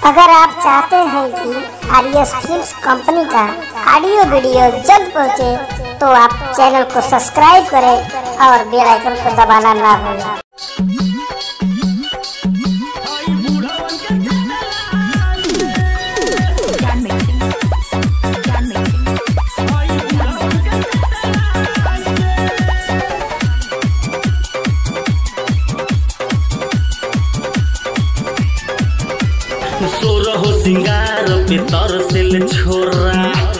अगर आप चाहते हैं कि आर एस फिल्म कंपनी का ऑडियो वीडियो जल्द पहुंचे, तो आप चैनल को सब्सक्राइब करें और बेल आइकन को दबाना ना भूलें Can mixing. Can mixing. सोरहो सिंगार पे तरसेल छोरा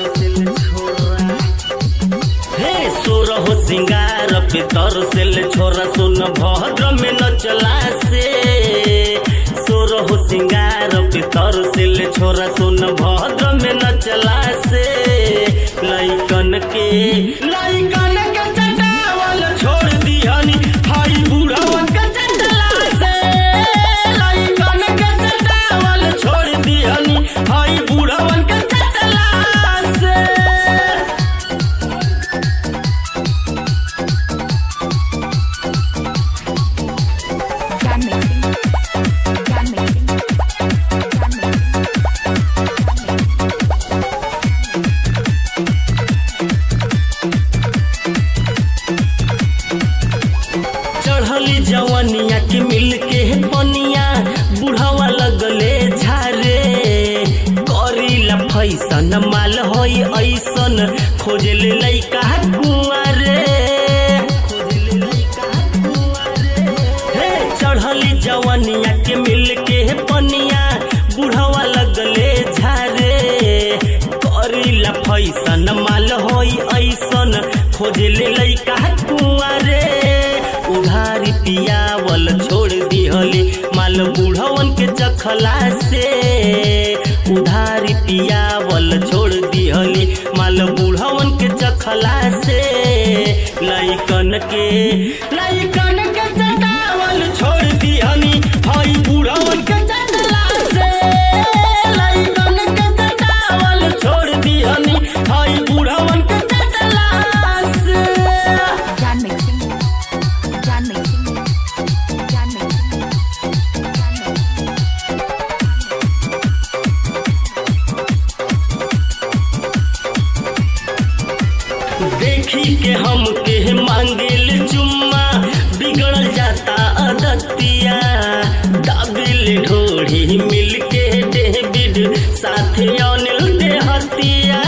हे सोरहो सिंगार पे तरसेल छोरा सुन भद्र में न चला से सोरहो सिंगार पे तरसेल छोरा सुन भद्र में न चला से लइकन के लइकन के चटावल छोड़ दिहनी हाई बुढ़वन के चटला से लइकन के चटावल छोड़ दिहनी हाई बुढ़वन के चटला से Can mixing. Can mixing. Can mixing. चढ़ली जवनिया के मिल के पनिया बुढ़ावा लगले झारे करीला फैसन माल होई ऐसन खोजले लइका कुंवारे खोजले लइका कुंवारे हे चढ़ली जवनिया के मिल के पनिया बुढ़ावा लगले झारे करीला फैसन माल होई ऐसन खोजले लइका कुंवारे उधारी पियावल छोड़ दिहले माल बुढ़वन के चखला से उधारी पियावल छोड़ दिहले माल बुढ़वन के चखला से लइकन के लइकन के चटावल छोड़ दिहनी हई बुढ़वन के चखला से लइकन के चटावल छोड़ दिहनी हई बुढ़वन के चखला से Can mixing. Can mixing. Can mixing. Can mixing. देखी के हम के मांगेल चुम्मा बिगड़ल जाता अदतिया दाबिल ढोढ़ी मिल के डेबिड साथे अनिल देहतिया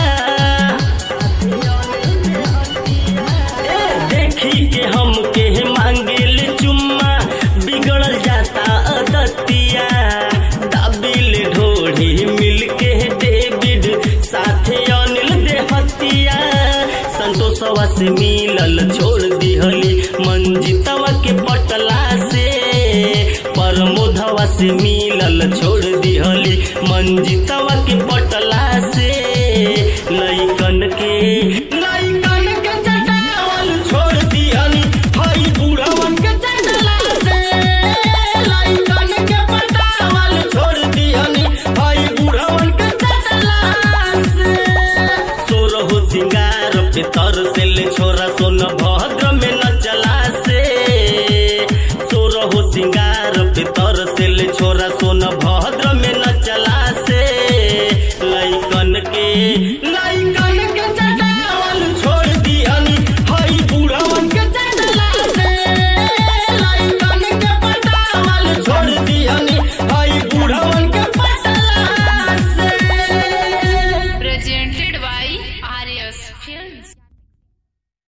ए, देखी के हम के मांगेल चुम्मा बिगड़ल जाता अदतिया दाबिल ढोढ़ी मिल के डेबिड साथे अनिल देहतिया संतोषवा से मिलल छोड़ दिहली मंजितवा के पटला से प्रमोदवा से मिलल छोड़ दिहली मंजितवा के पटला से लइकन के लइकन के चटावल छोड़ दिहली हई बुढ़वन के चटला से लइकन के पटावल छोड़ दिहली हई बुढ़वन के चटला से सोरहो सिंगार पे तरसेल छोरा सोन भद्र में न चला से सोरहो सिंगार पे तरसेल छोरा सोन भद्र में न चला से लइकन के लइकन के चटावल छोड़ दिहनी हई बुढ़वन के चटला से लइकन के पटावल छोड़ दिहनी हई बुढ़वन के पटला से presented by Arias Films.